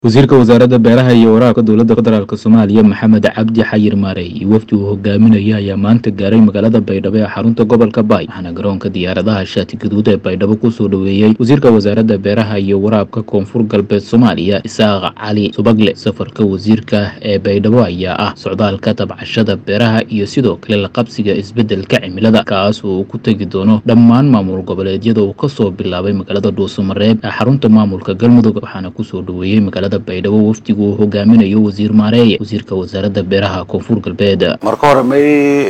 wasiirka wasaaradda beeraha iyo waraabka dowladda federaalk soomaaliya maxamed cabdi xayir maarey iyo wafdi uu hogaaminaya ayaa maanta gaaray magaalada baydhabo ee xarunta gobolka baay waxaana garoonka diyaaradaha shaati gaduud ee baydhabo kusoo dhoweeyey wasiirka wasaaradda beeraha iyo waraabka koonfur galbeed soomaaliya isaaq cali subagle safarka wasiirka ee baydhabo ayaa ah socdaalka tabcashada beeraha iyo sidoo kale la qabsiga isbeddelka cimilada kaas oo uu ku tegi doono dhammaan maamul goboleedyada uu kasoo bilaabay magaalada dhuusamareeb ee xarunta maamulka galmudug waxaana kusoo dhoweeyey magaalada baydhabo wafdigu uu hogaaminayo wasiir maareeye wasiirka wasaaradda beeraha koonfur galbeed marka hore may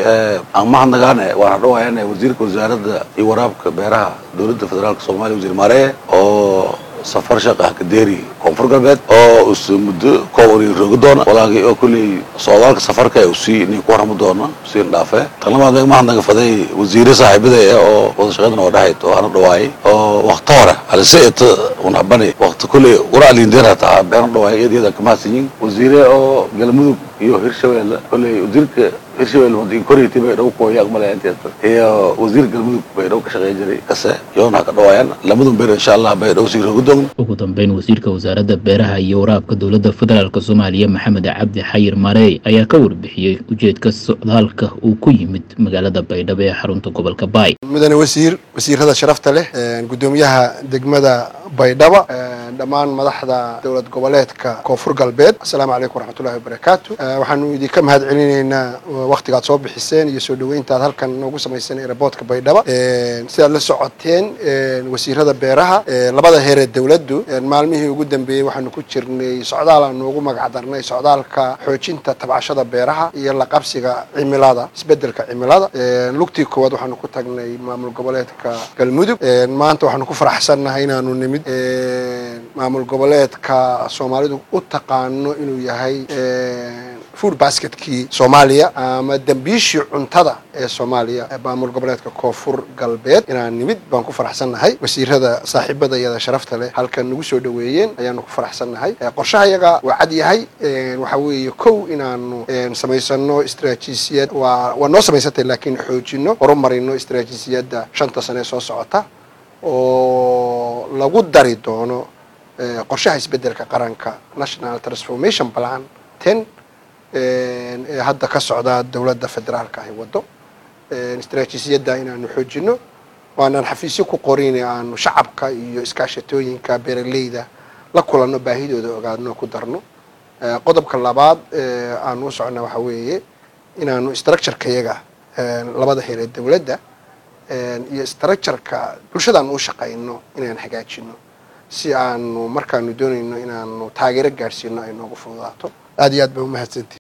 aan mahadnagaane waan hadhawaayana wasiirka wasaaradda iyo waraabka beeraha dowladda federaalka soomaaliya wasiir maareye oo safar shaqah kadeeri koonfur galbeed oo us muddo kooban roogi doona walaagii oo kulley socdaalka safarka usii nin ku warrami doona usiin dhaafe tan labaad mahadnaga faday wasiire saaxiibada eh oo wada shaqeydna oo dhahayd oo ana dhawaayay oo wakti hore aliseet unhabani wakti kulley waraalindeer hataa beena dhawaayay iyadiyada kamahadsanyin wasiire oo galmudug iyo hirshabelle kulley wasiirka hirshabelle wadin koriti bay dhow kooya aqbalaya inteeda iyo wasiir galmudug bay dhow ka shaqeyn jiray kase yoona ka dhawaayaan lamadun beer insha allah bay dhow sii roogi doon ugu dambeyn wasiirka wasaaradda beeraha iyo waraabka dowladda federaalk soomaaliya maxamed cabdi xayir maarey ayaa ka warbixiyey ujeedka socdaalka uu ku yimid magaalada baydhabo ee xarunta gobolka baay mudane wasiir wasiirada sharafta leh gudoomiyaha degmada baydhabo dhammaan madaxda dowlad goboleedka koonfur galbeed assalaamu calaykum waraxmatullahi wabarakaatu waxaanu idinka mahad celinaynaa waktigaad soo bixiseen iyo soo dhaweyntaad halkan noogu samayseen eraboodka baydhabo sidaad la socoteen wasiirada beeraha labada heeree dowladdu maalmihii ugu dambeeyey waxaanu ku jirnay socdaal aanu ugu magacdarnay socdaalka xoojinta tabcashada beeraha iyo la qabsiga cimilada isbedelka cimilada lugtii koowaad waxaanu ku tagnay maamul goboleedka galmudug maanta waxaanu ku faraxsannahay inaanu nimid maamul goboleedka soomaalidu u taqaano inuu yahay food basketkii soomaaliya ama dembiishii cuntada ee soomaaliya maamul goboleedka koonfur galbeed inaan nimid baan ku faraxsannahay wasiirada saaxiibada iyada sharafta leh halkan nagu soo dhaweeyeen ayaanu ku faraxsannahay qorshaha yaga waa cad yahay waxa weeye kow inaanu samaysano istraatiijiyad waa waa noo samaysantay laakiin xoojino horumarino istraatiijiyadda shanta sane soo socota oo lagu dari doono qorshaha isbedelka qaranka national transformation plan ten ee hadda ka socda dowladda federaalka ahi waddo istraatiijiyadda inaanu xoojino waanaan xafiisyo ku qorin aanu shacabka iyo iskaashatooyinka beeraleyda la kulanno baahidooda ogaadno ku darno qodobka labaad aanu u socona waxa weeye inaanu structureka yaga labada heer ee dowladda iyo structureka bulshadaanu u shaqayno inaan hagaajino si aanu markaanu doonayno inaanu taageero gaadhsiino ay noogu fududaato aad iyo aad ba umahadsantii